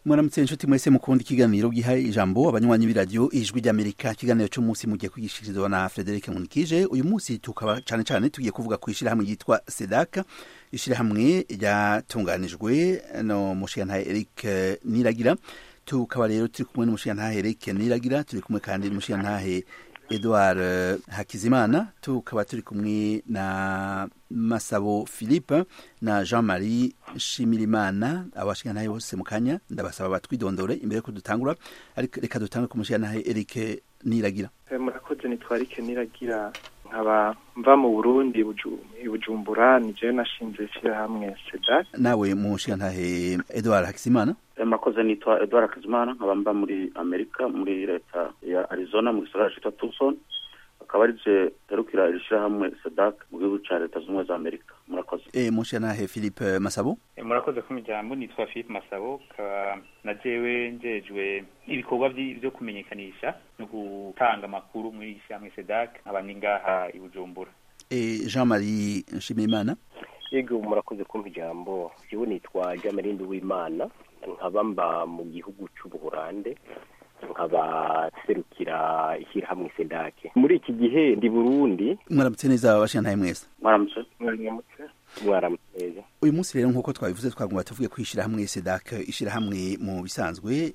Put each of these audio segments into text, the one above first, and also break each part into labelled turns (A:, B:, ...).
A: mwaramutse inshuti mwese mukunda ikiganiro giha ijambo abanywanyi b'iradiyo ijwi ry'amerika ikiganiro cy'umunsi mugiye kwigishirizwa na frederic munikije uyu munsi tukaba cyane cyane tugiye kuvuga ku ishyirahamwe ryitwa sedaka ishyirahamwe ryatunganijwe no mushiyantahe eric niragira tukaba rero turi kumwe n'umushiyantahe eric niragira turi kumwe kandi n'umushiyantahe edouard hakizimana tukaba turi kumwe na masabo philippe na jean marie nshimirimana abashigantahe bose mu kanya ndabasaba batwidondore imbere ko dutangura ariko reka dutange ku mushigantahe eric niragira
B: murakoze nitwarike niragira nkaba mva mu burundi bujumbura ni jewe nashinze ishyirahamwe sedak
A: nawe mushigantahe edouard hakizimana
C: makoze nitwa edouard hakizimana nkaba mba muri amerika muri leta ya arizona mu gisagara citwa tucson akaba ari je terukira iri shirahamwe sedak mu gihugu ca leta z'ubumwe za amerika murakoze
A: e mushigantahe philippe masabo
D: e, murakoze ku miryango nitwa philippe masabo kaba na jewe njejwe ibikorwa vyo kumenyekanisha no gutanga amakuru muri iri shirahamwe sedak nkaba ni ngaha i bujumbura
A: e jean marie nshimirimana
E: yego murakoze kumpa ijambo jewe nitwa jean marie nduwimana nkaba mba mu gihugu c'ubuholande nkaba serukira ishyirahamwe sedake muri iki gihe ndi burundi
A: mwaramutse neza abashigantahe mwese
C: mwaramutse
B: mwaramutse
E: mwaramutse neza
A: uyu munsi rero nk'uko twabivuze twagomba tuvuge ko ishyirahamwe sedak ishyirahamwe mu bisanzwe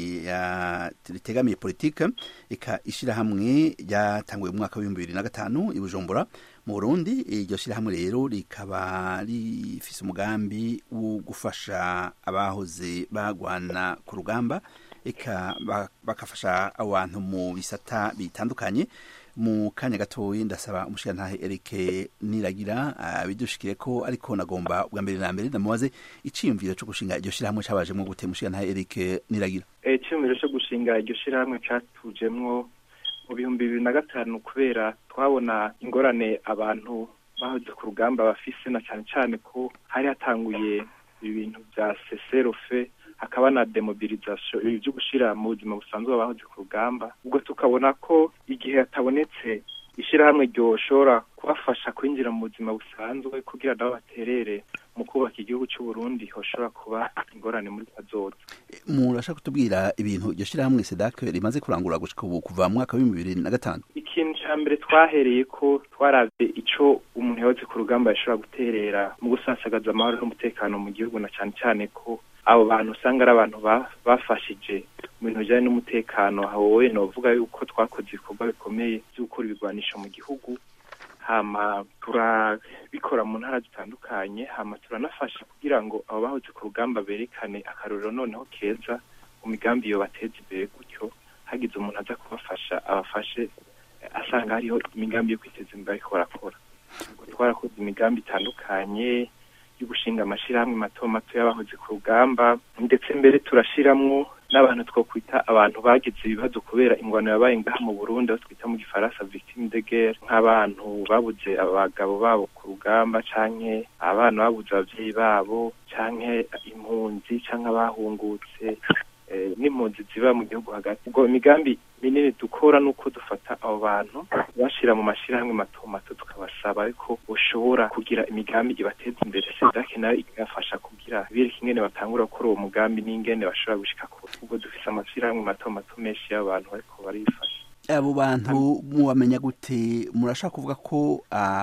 A: ritegamiye politike eka ishyirahamwe ryatanguye mu mwaka w'ibihumbi bibiri na gatanu i bujumbura mu burundi iryo shyirahamwe rero rikaba rifise umugambi wo gufasha abahoze bagwana ku rugamba eka bakafasha abantu mu bisata bitandukanye mu kanya gatoyi ndasaba umushirantahe Eric Niragira bidushikire ko ariko nagomba bwa mbere na mbere ndamubaze iciyumviro cyo gushinga iryo shirahamwe cabajemwo gute umushirantahe Eric Niragira
B: iciyumviro cyo gushinga iryo shirahamwe catujemwo mu bihumbi bibiri na gatanu kubera twabona ingorane abantu bahoze ku rugamba bafise na cane cane ko hari hatanguye ibintu vya seserofe hakaba na demobilisation ibi byo gushira mu buzima busanzwe abahoze ku rugamba ubwo tukabona ko igihe hatabonetse ishyirahamwe ryoshobora kubafasha kwinjira mu buzima busanzwe kugira nabo baterere mu kubaka igihugu cy'u Burundi hoshobora kuba ingorane muri kazoza
A: murashaka kutubwira ibintu iryo shyirahamwe sedak rimaze kurangura gushika ubu kuva mu mwaka w'ibihumbi bibiri na gatanu
B: ikintu cya mbere twahereye ko twaravye ico umuntu yahoze ku rugamba yashobora guterera mu gusasagaza amahoro n'umutekano mu gihugu na cyane cyane ko abo bantu usanga ari abantu bafashije mu bintu bijyanye n'umutekano wowe novuga yuko twakoze ibikorwa bikomeye byo gukora ibigwanisho mu gihugu hama turabikora mu ntara zitandukanye hama turanafasha kugira ngo abo bahoze ku rugamba berekane akarorero noneho keza mu migambi iyo bateza imbere gutyo hagize umuntu aza kubafasha abafashe asanga hariho imigambi yo kwiteza imbere ariko barakora twarakoze imigambi itandukanye yo gushinga amashirahamwe mato mato y'abahoze ku rugamba ndetse mbere turashiramwo n'abantu twokwita abantu bagize ibibazo kubera ingwano yabaye ngaha mu Burundi aho twita mu gifaransa victime de guerre nk'abantu babuze abagabo babo ku rugamba canke abana babuze abavyeyi babo canke impunzi canke abahungutse n'impunzi ziba mu gihugu hagati ubwo imigambi minini dukora nuko dufata abo bantu bashira mu mashirahamwe mato mato tukabasaba ariko ushobora kugira imigambi ibateza imbere sedake nayo igafasha kugira bireka ingene batangura gukora uwo mugambi n'ingene bashobora gushika kure ubwo dufise amashirahamwe mato mato menshi y'abantu bariko barifasha
A: abo bantu mubamenya gute murashaka kuvuga ko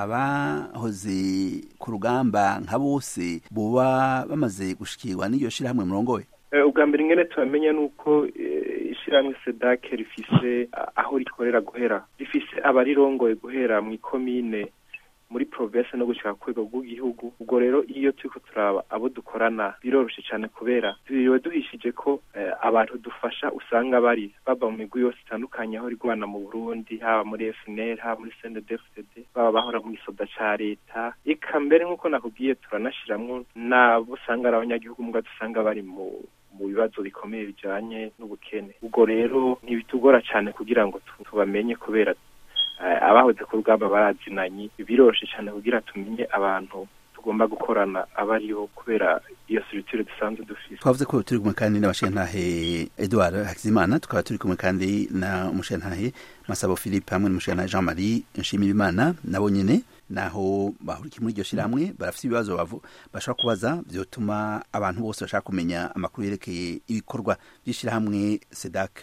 A: abahoze ku rugamba nka bose boba bamaze gushikirwa n'iryo shirahamwe murongoye
B: ubwa mbere ingene tubamenya nuko ishyirahamwe sedake rifise aho rikorera guhera rifise abarirongoye guhera mu ikomine muri province no gushika ku rwego rw'igihugu ubwo rero iyo turiko turaba abo dukorana biroroshe cyane kubera biba duhishije ko abantu dufasha usanga bari baba mu migwi yose itandukanye aho rigwana mu Burundi haba muri FNL haba muri CNDD-FDD baba bahora mu gisoda ca leta eka mbere nk'uko nakubwiye turanashiramwo n'abo usanga ari abanyagihugu mbwa dusanga bari mu mu bibazo bikomeye bijanye n'ubukene ubwo rero ntibitugora cyane kugira ngo tubamenye kubera abahoze ku rugamba barazinanye biroroshe cyane kugira tumenye abantu tugomba gukorana aba aribo kubera iyo structure dusanzwe dufise
A: twavuze ko turi kumwe kandi n'abashintahe Edouard Hakizimana tukaba turi kumwe kandi na umushintahe Masabo Philippe hamwe n'umushintahe Jean Marie Nshimirimana nabo nyene naho bahurikiye muri iryo shirahamwe barafite ibibazo bavu bashobora kubaza vyotuma abantu bose bashaka kumenya amakuru yerekeye ibikorwa by'ishirahamwe sedak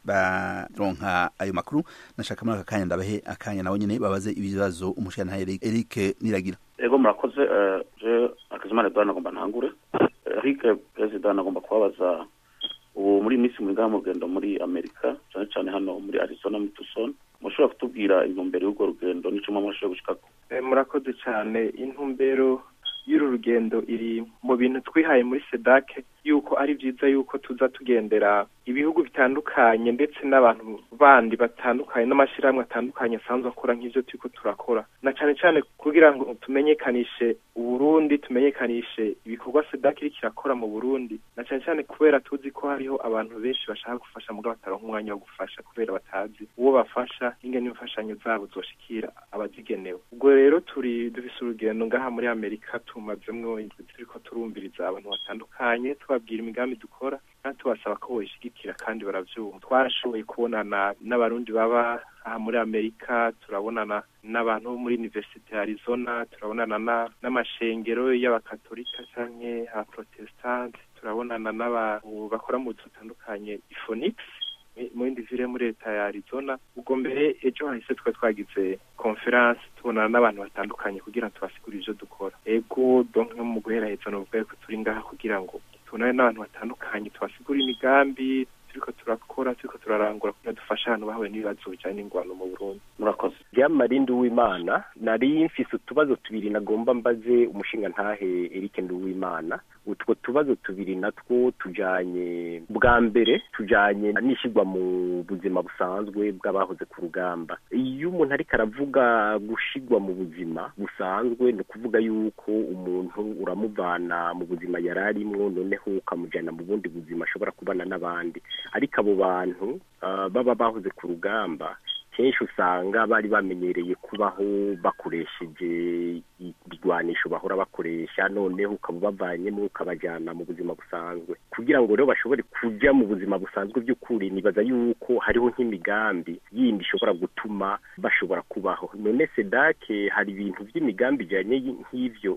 A: baronka ayo makuru nashaka muri aka kanya ndabahe akanya nabo nyene babaze ibibazo umushirantahe Eric Niragira
C: ego murakoze je akazimana edouard nagomba ntangure eric perezida nagomba kubabaza ubu muri minsi muri ngaha mu rugendo muri amerika cyane cyane hano muri arizona muri tucson mushobora kutubwira intumbero y'urwo rugendo n'icuma mwashoboye gushikako
B: murakoze cyane intumbero y'uru rugendo iri mu bintu twihaye muri sedake yuko ari byiza yuko tuza tugendera ibihugu bitandukanye ndetse n'abantu bandi batandukanye n'amashyirahamwe atandukanye asanzwe akora nk'ibyo turiko turakora na cyane cyane kugira ngo tumenyekanishe uburundi tumenyekanishe ibikorwa sedake iriko irakora mu burundi na cyane cyane kubera tuzi ko hariho abantu benshi bashaka gufasha mugabo bataronka umwanya wo gufasha kubera batazi uwo bafasha ingene imfashanyo zabo zoshikira abazigenewe ubwo rero turi dufise urugendo ngaha muri amerika tumazemwo indwi turiko turumviriza abantu batandukanye tubabwira imigambi dukora kandi tubasaba ko boyishigikira kandi baravyumva twarashoboye kubonana n'abarundi baba aha muri amerika turabonana n'abantu bo muri universite ya arizona turabonana n'amashengero y'abakatolika canke abaprotestante turabonana n'abantu bakora mu buzi butandukanye ifonix mu yindi vile muri leta ya arizona ubwo mbere ejo hahise twari twagize conference tubonana n'abantu batandukanye kugira ngo tubasigurire ivyo dukora ego donc nko mu guheraheza novuga yuko turi ngaha kugira ngo tubonane n'abantu batandukanye tubasigure imigambi turiko turakora turiko turarangura kugira dufashe abantu bahuye n'ibibazo bijanye n'ingwano mu burundi
C: murakoze
E: byamari nduwimana nari mfise utubazo tubiri nagomba mbaze umushinga ntahe Eric nduwimana utwo tubazo tubiri natwo tujanye bwa mbere tujanye n'ishyirwa mu buzima busanzwe bw'abahoze ku rugamba iyo umuntu ariko aravuga gushigwa mu buzima busanzwe ni ukuvuga yuko umuntu uramuvana mu buzima yari arimwo noneho ukamujyana mu bundi buzima ashobora kubana n'abandi ariko abo bantu baba bahoze ku rugamba kenshi usanga bari bamenyereye kubaho bakoresheje ibigwanisho bahora bakoresha noneho ukaba ubavanyemo ukabajyana mu buzima busanzwe kugira ngo rero bashobore kujya mu buzima busanzwe by'ukuri nibaza yuko hariho nk'imigambi yindi ishobora gutuma bashobora kubaho none sedake hari ibintu by'imigambi ijyanye nk'ivyo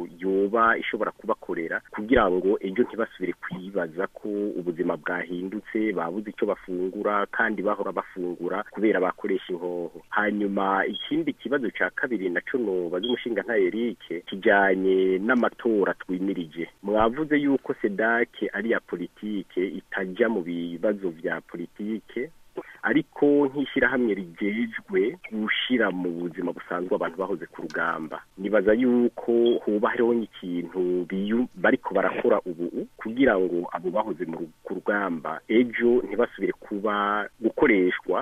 E: yoba ishobora kubakorera kugira ngo ejo ntibasubire kwibaza ko ubuzima bwahindutse babuze icyo bafungura kandi bahora bafungura kubera bakoresha inkoho hanyuma ikindi kibazo cya kabiri naco nobaza umushinga nta Eric kijanye n'amatora twimirije mwavuze yuko sedake ari ya politike itajya mu bibazo vya politike ariko nk'ishyirahamwe rigejwe gushira mu buzima busanzwe abantu bahoze ku rugamba nibaza yuko hoba hariho nk'ikintu bariko barakora ubu kugira ngo abo bahoze ku rugamba ejo ntibasubire kuba gukoreshwa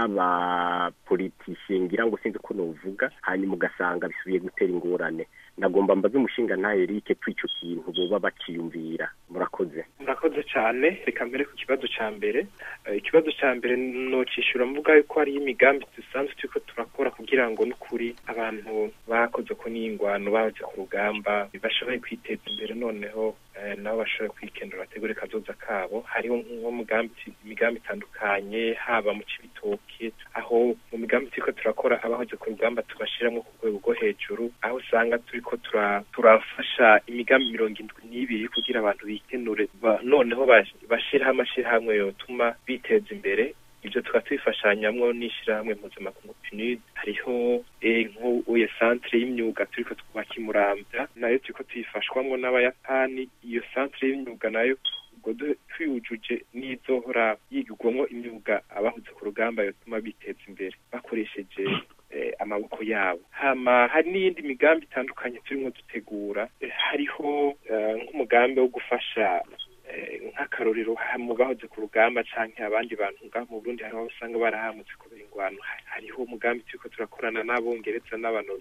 E: n'abapolitisiye ngira ngo sinzi ko novuga hanyuma ugasanga bisubiye gutera ingorane nagomba mbaze umushinga nta Eric tw'ico kintu boba baciyumvira murakoze
B: murakoze cyane reka mbere ku kibazo cya mbere ikibazo cya mbere nocishura mvuga yuko hariyo imigambi dusanzwe turiko turakora kugira ngo n'ukuri abantu bakoze ko n'ingwano bahoze ku rugamba bashoboye kwiteza imbere noneho nabo bashobora kwikendura bategure kazoza kabo hariho nk'umugambi imigambi itandukanye haba mu cibitoke aho mu migambi turiko turakora abahoze ku rugamba tubashiramwo ku rwego rwo hejuru aho usanga turiko turafasha imigambi mirongo indwi n'ibiri kugira abantu bikenure noneho bashiraho amashirahamwe yotuma biteza imbere ibyo tukaba tubifashanyamwo n'ishyirahamwe mpuzamakungu PNUD hariho nk'uye centre y'imyuga turiko twubaka imurambya nayo turiko tuyifashwamwo n'abayapani iyo centre y'imyuga nayo ubwo twiyujuje n'izohora yigirwamwo imyuga abahoze ku rugamba yotuma biteza imbere bakoresheje amaboko yabo hama hari n'iyindi migambi itandukanye turimo dutegura hariho nk'umugambi wo gufasha nk'akarorero mu bahoze ku rugamba canke abandi bantu ngaho mu Burundi hariho usanga barahamutse kubera ingwano hariho umugambi turiko turakorana n'abongereza n'abantu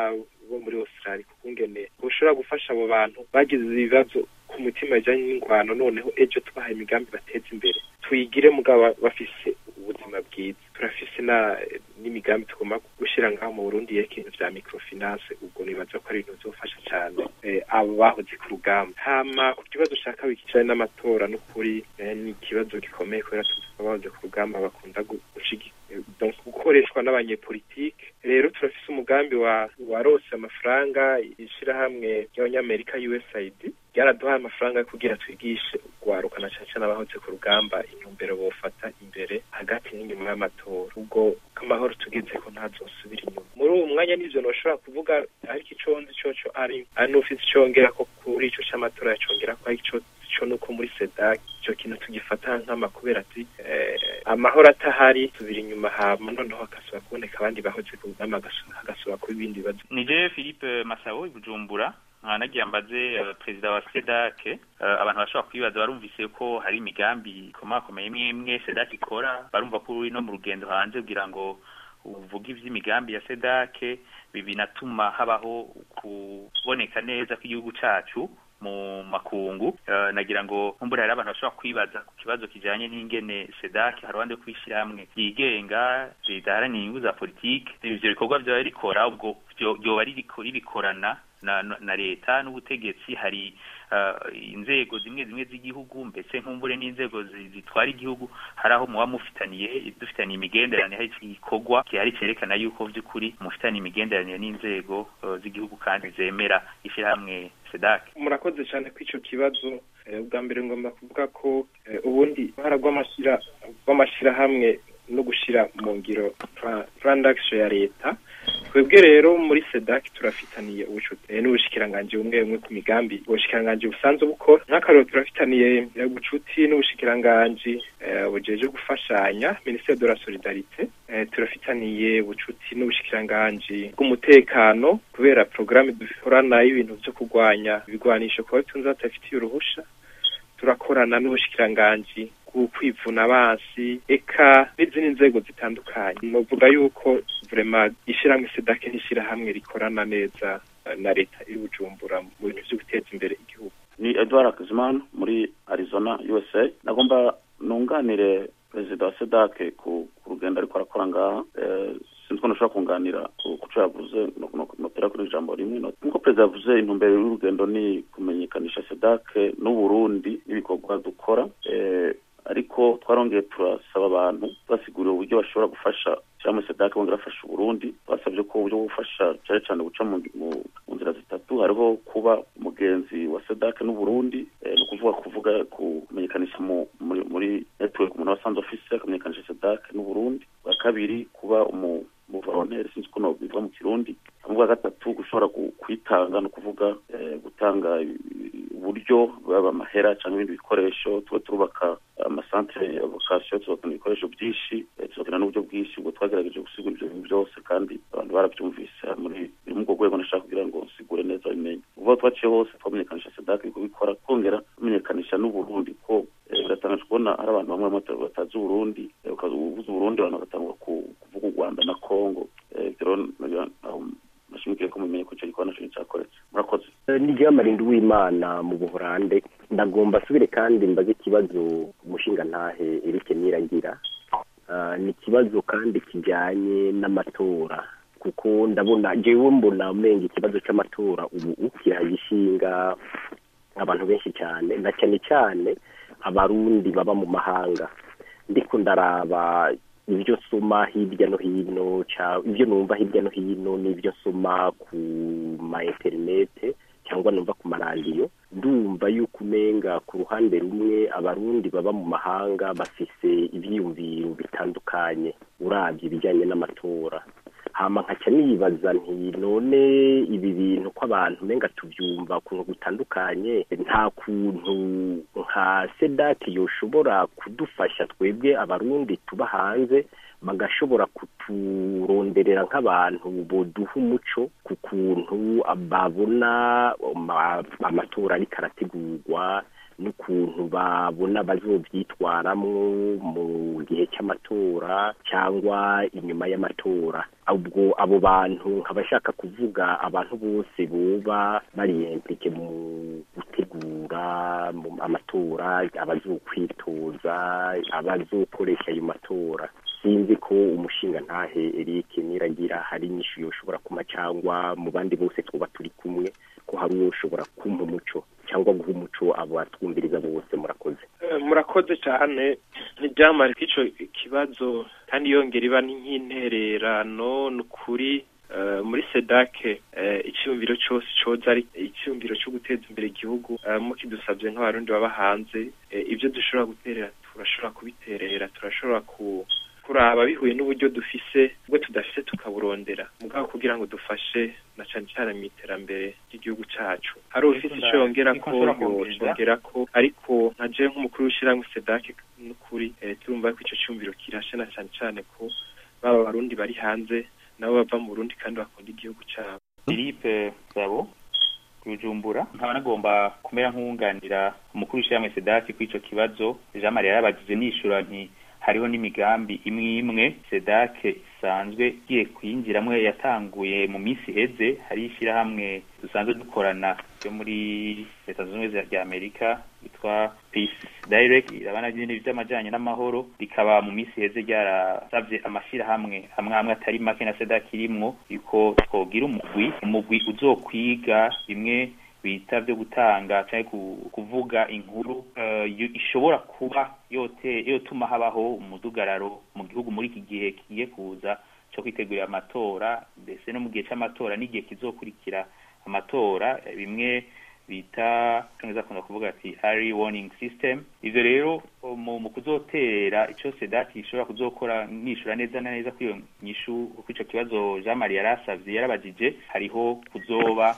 B: bo muri Australia kukungene ushobora gufasha abo bantu bagize ibibazo ku mutima bijanye n'ingwano noneho ejo tubahaye imigambi bateza imbere tuyigire mugabo bafise ubuzima bwiza turafise na n'imigambi tugomba gushira gushira ngaho mu Burundi yekintu vya microfinance ubwo nibaza ko ari ibintu bizofasha cyane eh, abo bahoze ku rugamba hama ku kibazo ca kabiri kijanye n'amatora n'ukuri eh, ni ikibazo gikomeye kubera tuzi ko abahoze ku rugamba bakunda gu- gushigi- eh, donc gukoreshwa n'abanyepolitike rero turafise umugambi wa warose amafaranga ishirahamwe ry'abanyamerika USAID ryaraduhaye amafaranga yo kugira twigishe urwaruka na cane cane abahoze ku rugamba intumbero bofata imbere hagati n'inyuma y'amatora ubwo amahoro tugeze ko ntazosubira inyuma muri uwo mwanya n'ivyo noshobora kuvuga ariko ico nzi coco ari ari n'ufise icongera ko kuri ico c'amatora yacongera ko ari ico co nuko muri sedak ico kintu tugifata nk'ama kubera ati eh, amahoro atahari tubira inyuma hama noneho hakasubira kuboneka abandi bahoze ku rugamba hagasubira hagasubira kuba ibindi bibazo
D: nije philippe masabo i bujumbura nkaba nagiye mbaze eh, perezida wa sedak eh, abantu bashobora kwibaza barumvise ko hari imigambi ikomakomeye imwe imwe sedak ikora barumva ko uri no mu rugendo hanze kugira ngo uvuge ivy'imigambi ya sedak bi- binatuma habaho kuboneka neza kw'igihugu cacu mu makungu Eh, nagira ngo nkumbure hari abantu bashobora kwibaza ku kibazo kijanye n'ingene sedak hari abandi yo kwishyirahamwe ryigenga ridaharanira inyungu za politike ivyo bikorwa vyoba rikora ubwo vyo- vyoba ririko ribikorana na, na, na leta n'ubutegetsi hari uh, inzego zimwe zimwe z'igihugu mbese nkumbure n'inzego zi- zitwara igihugu hari aho muba mufitaniye dufitaniye imigenderanire hari igikorwa gihari cerekana yuko vy'ukuri mufitaniye imigenderanire n'inzego uh, z'igihugu kandi zemera ishirahamwe sedak
B: murakoze cyane ko ico kibazo eh, ubwa mbere ngomba kuvuga ko eh, ubundi uruhara rw'amashira rw'amashirahamwe no gushira mu ngiro pra- plan d'action ya leta twebwe rero muri sedak turafitaniye ubucuti eh, n'ubushikiranganji bumwe bumwe ku migambi ubushikiranganji busanzwe bukora nk'akarero turafitaniye eh, ubucuti n'ubushikiranganji eh, bujeje gufashanya ministère de la solidarité eh, turafitaniye ubucuti n'ubushikiranganji bw'umutekano kubera programme dukorana y'ibintu vyo kurwanya ibigwanisho kuba bitunze batafitiye uruhusha turakorana n'ubushikiranganji bwo kwivuna abansi eka n'izindi nzego zitandukanye novuga yuko vrema ishirahamwe sedake n'ishirahamwe rikorana neza eh, na leta iri bujumbura mu bintu vyo guteza imbere igihugu
C: ni edward hakizimana muri arizona usa nagomba nunganire perezida wa sedake ku ku rugendo ariko arakora ngaha Eh, sinzi ko nashobora kunganira ku ku co yavuze no- no- notera kuri ijambo rimwe no- nk'uko perezida yavuze intumbero y'urugendo ni kumenyekanisha sedake n'uburundi n'ibikorwa dukora Eh, ariko twarongeye turasaba abantu basigurira uburyo bashobora gufasha cyangwa sedake bongera bafasha uburundi basabye ko uburyo bwo gufasha cyane cyane guca mu, mu, mu nzira zitatu hariho kuba umugenzi wa sedake n'uburundi eh, ni ukuvuga kuvuga kumenyekanisha mu, muri, muri network umuntu aba asanzwe afise akamenyekanisha sedake n'uburundi bwa kabiri kuba umu umuvolontere sinzi uko bivuga mu kirundi hanyuma bwa gatatu gushobora gu- kwitanga ni ukuvuga eh, gutanga i- uburyo baba amahera cyangwa ibindi bikoresho tuba turubaka amasantere ya vocation tubakana ibikoresho byinshi eh, tubakana n'uburyo bwinshi ubwo twagerageje gusigura ibyo bintu byose kandi abantu barabyumvise muri biri muri ubwo rwego nashaka kugira ngo nsigure neza bimenye ubwo twaciye hose twamenyekanisha sedake iri kubikora twongera tumenyekanisha n'uburundi ko eh, biratangaje kubona hari abantu bamwe bamwe bata- batazi uburundi eh, ukaza ubuze uburundi abantu bagatangura ku- kuvuga u rwanda na congo Eh, ibyo rero nagira aho nashimikiye ko mumenye ko icyo gikorwa naco cyakoretse murakoze
E: niryo marindi w'imana mu buhorande ndagomba asubire kandi mbaze ikibazo umushinga ntahe erike nirangira Ah, ni ikibazo kandi kijyanye n'amatora kuko ndabona jewe mbona umenga ikibazo c'amatora ubu kiragishinga abantu benshi cyane na cyane cyane abarundi baba mu mahanga ndiko ndaraba ibyo nsoma hirya no hino ca- ibyo numva hirya no hino n'ibyo nsoma ku ma interinete cyangwa numva ku maradiyo ndumva yuko umenga ku ruhande rumwe abarundi baba mu mahanga bafise ivyiyumviro bitandukanye uravye ibijyanye n'amatora hama nkaca nibaza nti none ibi bintu ko abantu umenga tuvyumva ukuntu gutandukanye nta kuntu nka sedati yoshobora kudufasha twebwe abarundi tuba hanze bagashobora kuturonderera nk'abantu boduha umuco ku kuntu babona ama- amatora ariko arategurwa n'ukuntu babona bazobyitwaramwo mu gihe cy'amatora cyangwa inyuma y'amatora ubwo abo bantu nkabashaka kuvuga abantu bose boba bari implike mu gutegura mu amatora abazokwitoza abazokoresha ayo matora sinzi ko umushinga ntahe Eric niragira hari inyishu yoshobora kuma cyangwa mu bandi bose twuba turi kumwe ko hari uwo ushobora kumpa umuco cyangwa guha umuco abatwumviriza bose murakoze
B: murakoze cyane ntibyamare ko icyo kibazo kandi yongera iba nk'intererano ni ukuri muri sedake icyumviro cyose cyoza ari icyumviro cyo guteza imbere igihugu mukidusabye nk'abarundi baba hanze ibyo dushobora guterera turashobora kubiterera turashobora ku kuraba bihuye n'uburyo dufise ubwo tudafise tukaburondera mugabo kugira ngo dufashe na cyane cyane mu iterambere ry'igihugu cyacu hari ufise icyo yongera ko yongera ko ariko nka je nk'umukuru w'ishyirahamwe sedake n'ukuri turumva ko icyo cyumviro kirashe na cyane cyane ko baba abarundi bari hanze nabo bava mu Burundi kandi bakunda igihugu cyabo
D: Philippe Sabo kujumbura nkaba nagomba kumera nk'uwunganira umukuru w'ishyirahamwe sedake kuri ico kibazo Jean Marie yarabagize nishura nti hariho n'imigambi imwe imwe sedake isanzwe igiye kuyinjiramwo yatanguye mu minsi iheze hari ishyirahamwe dusanzwe dukorana ryo muri leta zunze ubumwe za amerika yitwa peace direct irabana n'ibintu by'amajyanye n'amahoro rikaba mu minsi iheze ryarasabye amashyirahamwe amwe amwe atari make na sedake irimwo yuko twogira umugwi umugwi uzokwiga bimwe bita byo gutanga cyangwa kuvuga inkuru ishobora kuba yote yotuma habaho umudugararo mu gihugu muri iki gihe kigiye kuza cyo kwitegurira amatora mbese no mu gihe cy'amatora n'igihe kizokurikira amatora bimwe bita cyangwa akunda kuvuga ati early warning system ivyo rero mu kuzotera ico sedati ishobora kuzokora nishura neza na neza kuri iyo nyishu kuri ico kibazo Jean Marie yarasavye yarabajije hariho kuzoba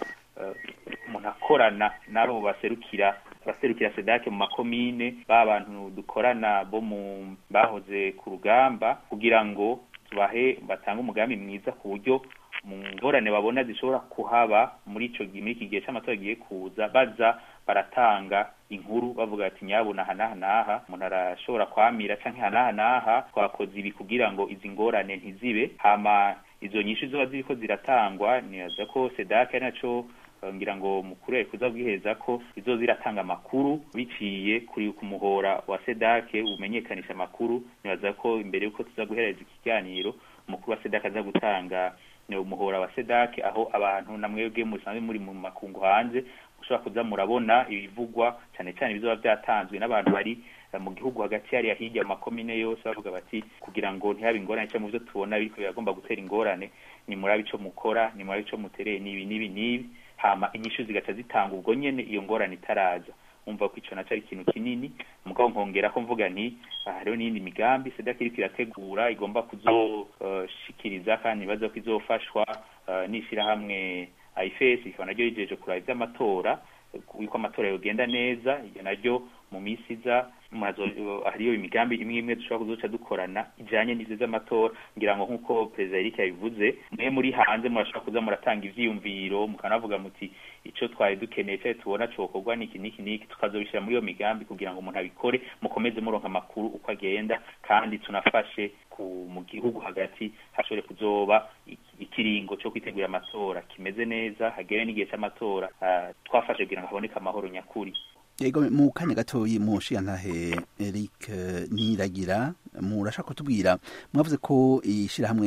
D: umuntu akorana n'abo baserukira abaserukira sedake mu makomine ba bantu dukorana bo mu bahoze ku rugamba kugira ngo tubahe batange umugambi mwiza ku buryo mu ngorane babona zishobora kuhaba muri ico muri iki gihe c'amatora giye kuza baza baratanga inkuru bavuga ati nyabuna hanaha naha umuntu arashobora kwamira canke hanaha naha twakoze ibi kugira ngo izi ngorane ntizibe hama izo nyinshi zoba ziriko ziratangwa nibaza ko sedake ari naco ngira ngo mukuru kuza bwiheza ko izo ziratanga amakuru biciye kuri ku muhora wa sedake umenyekanisha amakuru nibaza ko imbere yuko tuza guhereza ikiganiro umukuru wa sedake aza gutanga umuhora wa sedake aho abantu namwebwe musanzwe muri mu makungu hanze ushobora kuza murabona ibivugwa cyane cyane bizoba byatanzwe n'abantu bari mu gihugu hagati hariya hirya makomine yose bavuga bati kugira ngo ntihabe ingorane cyangwa mu byo tubona biriko biragomba gutera ingorane ni murabe ico mukora ni murabe ico mutereye n'ibi n'ibi n'ibi hama inyishu zigaca zitanga ubwo nyene iyo ngorane itaraza umva ko ico naco ari ikintu kinini mugabo nkongera ko mvuga nti hariho n'iyindi migambi sedaki iriko irategura igomba kuzoshikiriza uh, kandi ibaza ko izofashwa uh, n'ishirahamwe ifes ikaba naryo yijeje kuraba ivy'amatora yuko amatora yogenda neza iyo naryo mu minsi iza hariyo imigambi imwe imwe dushobora kuzoca dukorana ijanye n'ivyo vy'amatora ngira ngo nk'uko perezida Eric yabivuze mwe muri hanze murashobora kuza muratanga ivyiyumviro mukanavuga muti ico twari dukeneye cyari tubona cokorwa niki niki niki tukazobishira muri iyo migambi kugira ngo umuntu abikore mukomeze muronka amakuru uko agenda kandi tunafashe mu gihugu hagati hashobore kuzoba ikiringo cyo kwitegurira amatora kimeze neza hagere n'igihe cy'amatora twafashe kugira ngo haboneke amahoro nyakuri
A: yego mu kanya gatoyi mushiyantahe Eric Niragira murashaka kutubwira mwavuze ko ishirahamwe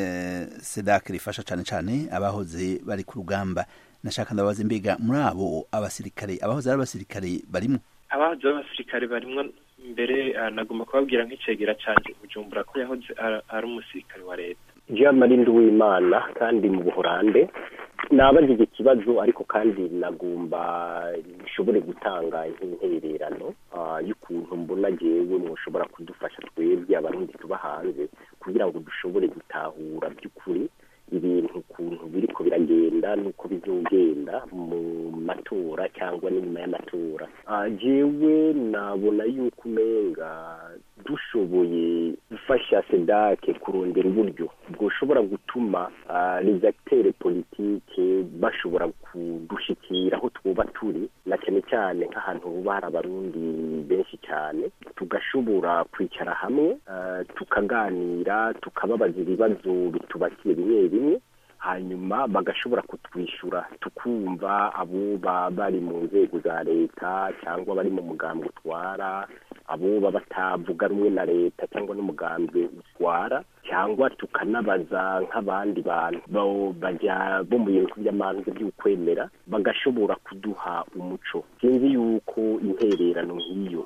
A: SEDAC rifasha cane cane abahoze bari ku rugamba nashaka ndabaza mbega muri abo abasirikare abahoze ari abasirikare barimo
B: abahoze abasirikare barimo mbere nagomba kubabwira nk'icegera canje Bujumbura ko yahoze ari umusirikare wa leta
E: Jean Marie Nduwimana kandi mu Buholande nabajije ikibazo ariko kandi nagomba nshobore gutanga intererano y'ukuntu mbona jewe mushobora kudufasha twebwe abarundi tuba hanze kugira ngo dushobore gutahura by'ukuri ibintu ukuntu biriko biragenda nuko bizogenda mu matora cyangwa n'inyuma y'amatora jewe nabona yuko umenga dushoboye gufasha sedake kurondera uburyo bwoshobora gutuma les acteurs politike bashobora kudushikira aho twoba turi na cyane cyane nk'ahantu huba hari abarundi benshi cyane tugashobora kwicara hamwe tukaganira tukababaza ibibazo bitubakiye bimwe bimwe hanyuma bagashobora kutwishyura tukumva abo bari mu nzego za leta cyangwa bari mu mugambi utwara abo baba batavuga rumwe na leta cyangwa n'umugambi utwara cyangwa tukanabaza nk'abandi bantu bo bajya bo mu bintu by'amanza by'ukwemera bagashobora kuduha umuco sinzi yuko intererano nk'iyo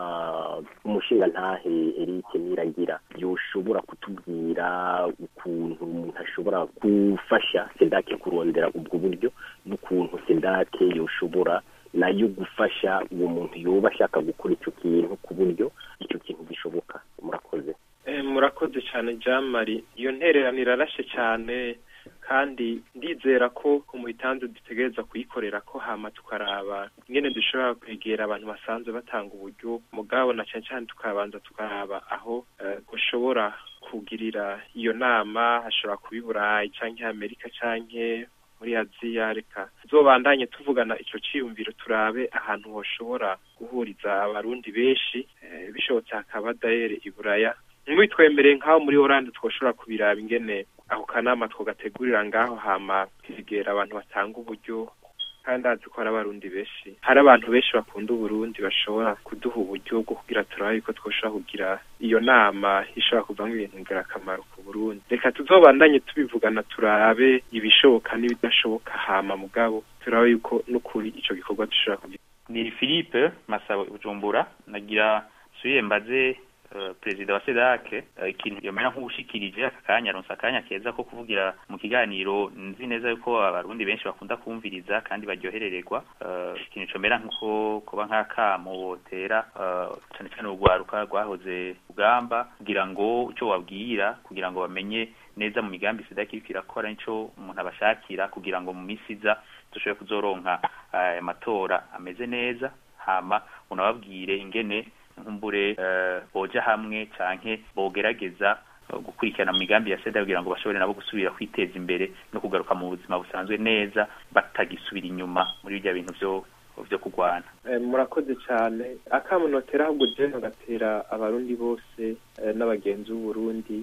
E: umushinga ntahe Eric Niragira yoshobora kutubwira ukuntu umuntu ashobora gufasha sendake kurondera ubwo buryo n'ukuntu sendake yoshobora nayo gufasha uwo muntu yoba ashaka gukora icyo kintu ku buryo icyo kintu gishoboka murakoze
B: murakoze cyane jean marie iyo ntererano irarashe cyane kandi ndizera ko umuhitanzu dutegereza kuyikorera ko hama tukaraba ingene dushobora kwegera abantu basanzwe batanga uburyo mugabo na cyane cyane tukabanza tukaraba aho ushobora kugirira iyo nama hashobora kuba i burayi cyangwa amerika cyangwa muri aziya reka zobandanye tuvugana icyo cyiyumviro turabe ahantu hoshobora guhuriza abarundi benshi bishobotse hakaba dayere i buraya mwitwemereye nk'aho muri oranje twoshobora kubiraba ingene ako kanama twagategurira ngaho hama kwegera abantu batanga uburyo kandi azi ko hari abarundi benshi hari abantu benshi bakunda uburundi bashobora kuduha uburyo bwo kugira turabe yuko twoshobora kugira iyo nama ishobora kuvamo ibintu ngirakamaro ku burundi reka tuzobandanye tubivugana turabe ibishoboka n'ibidashoboka hama mugabo turabe yuko n'ukuri ico gikorwa dushobora kugira
D: ni philippe masabo bujumbura nagira suye mbaze Uh, perezida wa sedake uh, ikintu yomera nk'ubushikirije aka kanya aronse akanya keza ko kuvugira mu kiganiro nzi neza yuko abarundi benshi bakunda kumviriza kandi baryoherererwa uh, ikintu comera nkuko kuba nk'akamo wotera cane cane urwaruka rwahoze rugamba kugira ngo ico wabwira kugira ngo bamenye neza mu migambi sedake iriko irakora nico umuntu abashakira kugira ngo mu misi iza dushobore kuzoronka amatora ameze neza hama unababwire ingene nkumbure boja hamwe canke bogerageza gukurikirana mu migambi ya seda kugira ngo bashobore nabo gusubira kwiteza imbere no kugaruka mu buzima busanzwe neza batagisubira inyuma muri birya bintu vyo vyo kurwana
B: murakoze cyane akamunotera ahubwo jewe ngatera abarundi bose n'abagenzi b'uburundi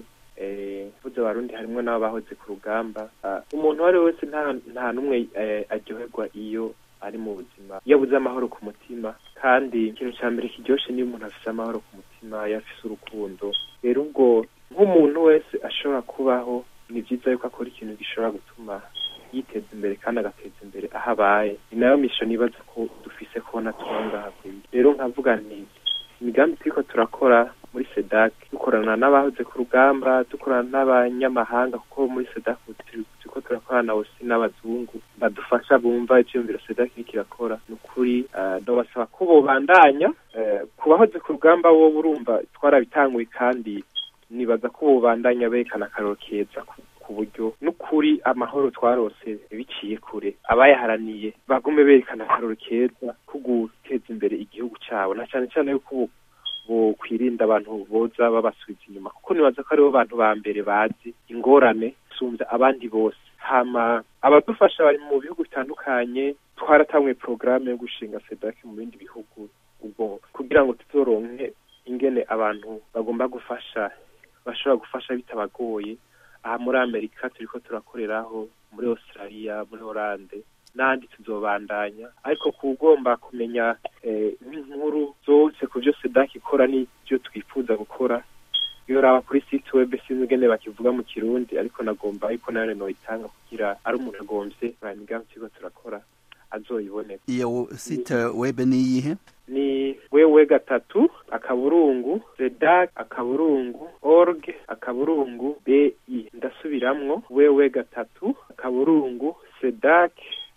B: mvuze abarundi harimwo n'abahoze ku rugamba umuntu uwo ari we wese nta n'umwe aryoherwa iyo ari mu buzima iyo abuze amahoro ku mutima kandi ikintu cya mbere kiryoshe niyo umuntu afite amahoro ku mutima iyo afise urukundo rero ubwo nk'umuntu wese ashobora kubaho ni byiza yuko akora ikintu gishobora gutuma yiteza imbere kandi agateza imbere aho abaye ni nayo misho nibaza ko dufise kubona tuba ngaha rero nkavuga nti imigambi turiko turakora muri sedak dukorana n'abahoze ku rugamba dukorana n'abanyamahanga kuko muri sedak turiko turakorana osi n'abazungu badufasha bumva ivyiyumviro sedak iriko irakora ni ukuri ndabasaba ko bobandanya ku bahoze ku rugamba bo urumva twarabitanguye kandi nibaza ko bobandanya berekana akaroro keza ku buryo n'ukuri amahoro twarose biciye kure abayaharaniye bagume berekana akaroro keza ko guteza imbere igihugu cyabo na cyane cyane yuko bokwirinda abantu boza babasubiza inyuma kuko nibaza ko aribo bantu ba mbere bazi ingorane sumbya abandi bose hama abadufasha bari mu bihugu bitandukanye twaratamwe porogaramu yo gushinga sedake mu bindi bihugu ubwo kugira ngo tuzoronke ingene abantu bagomba gufasha bashobora gufasha bitabagoye aha muri amerika turiko turakoreraho muri australia muri holande n'ahandi tuzobandanya ariko kugomba kumenya nk'inkuru zose ku byo sedaki ikora n'ibyo twifuza gukora iyo uraba kuri site web sinzi ingene bakivuga mu kirundi ariko nagomba ariko nayo noyitanga kugira ari umuntu agomvye aya migambi turiko turakora azoyiboneka
A: iyo site web ni iyihe
B: ni wewe gatatu akaburungu zedak akaburungu org akaburungu bi ndasubiramwo wewe gatatu akaburungu sedak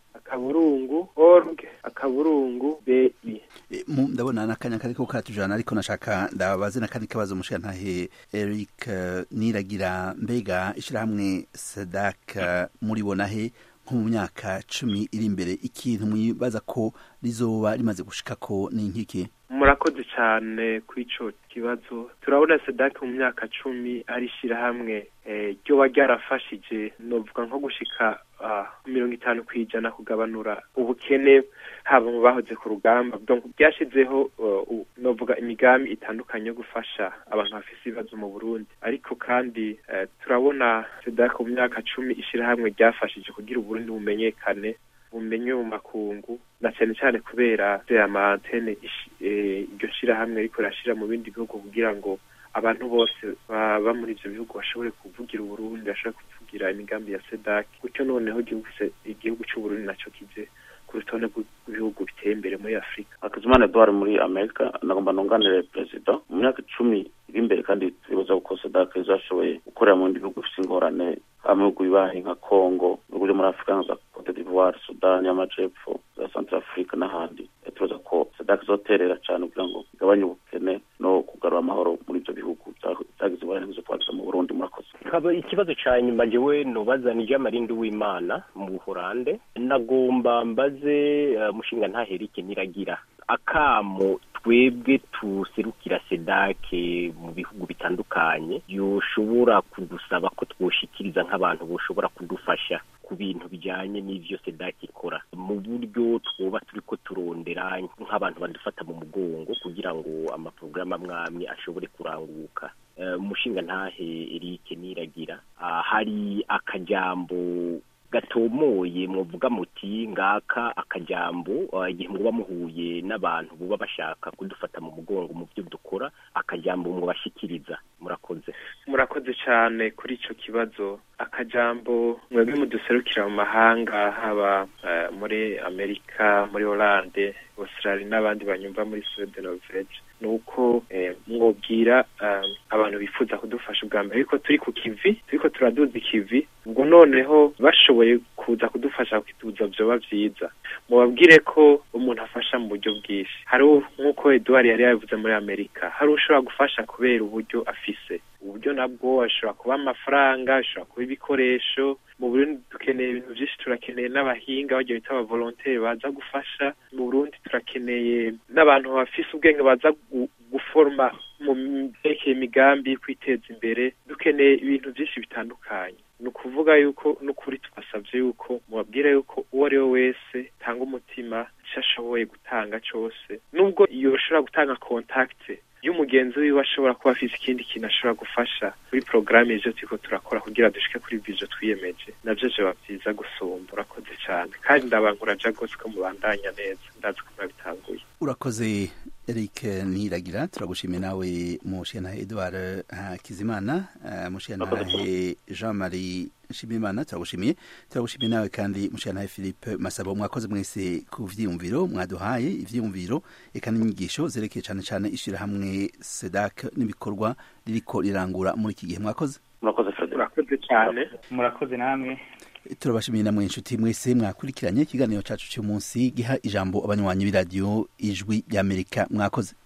B: akaburungu org akaburungu bi
A: ndabona n'akanya kariko katujana ariko nashaka ndabaze n'akandi kabazo mushika ntahe Eric Niragira mbega ishirahamwe sedak muribona he nko mu myaka cumi iri imbere ikintu mwibaza ko rizoba rimaze gushikako ni nkiki
B: murakoze cyane ku ico kibazo turabona sedak mu myaka cumi ari ishirahamwe ryoba ryarafashije novuga nko gushika mirongo itanu ku ijana kugabanura ubukene haba mu bahoze ku rugamba byashizeho novuga imigambi itandukanye yo gufasha abantu bafise ibibazo mu burundi ariko kandi turabona sedak mu myaka cumi ishirahamwe ryafashije kugira uburundi bumenyekane bumenye mu makungu na cyane cyane kubera ama antene iryo shirahamwe ariko rirashira mu bindi bihugu kugira ngo abantu bose baba muri ivyo bihugu bashobore kuvugira uburundi bashobore kuvugira imigambi ya sedak gutyo noneho igihugu c'uburundi naco kije ku rutonde rw'ibihugu biteye imbere muri afurika
C: hakizimana edouard muri amerika nagomba nunganire perezida mu myaka icumi iri imbere kandi turibuza ko sedak izashoboye gukorera mu bindi bihugu bifite ingorane mu bihugu bibaye nka congo ibihugu byo muri afurika nka za cote d'ivoire sudani y'amajepfo za central africa n'ahandi turibuza ko sedak izoterera cyane kugira ngo igabanye ubukene no kugarura amahoro muri ibyo bihugu byagize ingorane nk'izo twagize mu burundi murakoze
E: ikibazo cya nyuma jewe nubaza ni ry'amarindi w'imana mu buhorande nagomba mbaze mushinga ntaherike niragira akamo twebwe tuserukira sedake mu bihugu bitandukanye yoshobora kudusaba ko twoshikiriza nk'abantu boshobora kudufasha ku bintu bijyanye n'ivyo sedake ikora mu buryo twoba turiko turondera nk'abantu badufata mu mugongo kugira ngo amaporogaramu amwamwe ashobore kuranguka umushinga ntahe Eric niragira hari akajambo gatomoye muvuga muti ngaka akajambo igihe muba muhuye n'abantu buba bashaka kudufata mu mugongo mu byo dukora akajambo mubashikiriza murakoze
B: murakoze cyane kuri ico kibazo akajambo mwebwe muduserukira mu mahanga haba muri amerika muri Hollande Australia n'abandi banyumva muri Sweden Norvege nuko mwobwira abantu bifuza kudufasha ubwa mbere ariko turi ku kivi turiko turaduza ikivi ubwo noneho bashoboye kuza kudufasha kukiduza vyoba vyiza mubabwire ko umuntu afasha mu buryo bwinshi hari nk'uko Edouard yari yabivuze muri Amerika hari ushobora gufasha kubera uburyo afise uburyo nabwo ashobora kuba amafaranga ashobora kuba ibikoresho mu Burundi dukeneye ibintu byinshi turakeneye n'abahinga bagiye bita aba volontaire baza gufasha mu Burundi turakeneye n'abantu bafise ubwenge baza guforma mu byerekeye imigambi kwiteza imbere dukeneye ibintu byinshi bitandukanye ni ukuvuga yuko n'ukuri tubasabye yuko mubabwira yuko uwo ari we wese tanga umutima icyo ashoboye gutanga cyose nubwo yoshobora gutanga kontakite y'umugenzi wiwe ashobora kuba afite ikindi kintu ashobora gufasha kuri porogaramu ivyo turiko turakora kugira dushike kuri vyo twiyemeje navyo vyoba vyiza gusumba urakoze cyane kandi ndabankuraja rwose ko mubandanya neza ndazi ko murabitanguye
A: urakoze Eric Niragira turagushimiye nawe mushana Edouard Hakizimana mushana Jean Marie Nshimiyimana turagushimiye turagushimiye nawe kandi mushana Philippe Masabo mwakoze mwese ku vyiyumviro mwaduhaye ivyiyumviro eka n'inyigisho zerekeye cyane cyane ishira hamwe SEDAC n'ibikorwa ririko rirangura muri iki gihe mwakoze
C: murakoze Fred
B: murakoze cyane
D: murakoze namwe
A: turabashimiye namwe inshuti mwese mwakurikiranye ikiganiro cacu cy'umunsi giha ijambo abanywanyi b'iradiyo ijwi ry'amerika mwakoze